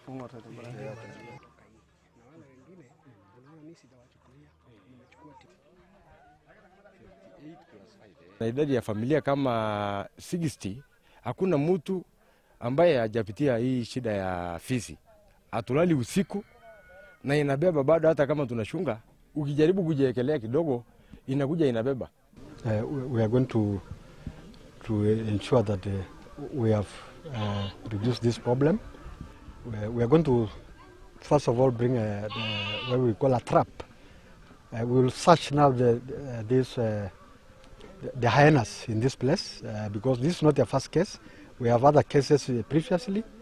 kung'ota tu bora. na wale wengine unaona mimi sijawachukulia, nimechukua timu na idadi ya familia kama 60 hakuna mtu ambaye hajapitia hii shida ya fisi. Hatulali usiku na inabeba bado, hata kama tunashunga, ukijaribu kujiekelea kidogo inakuja inabeba. Uh, we- we are going to to ensure that uh, we have uh, reduced this problem. We, we are going to first of all bring a, the, what we call a trap. Uh, we will search now the uh, this uh, the, the hyenas in this place uh, because this is not the first case. We have other cases uh, previously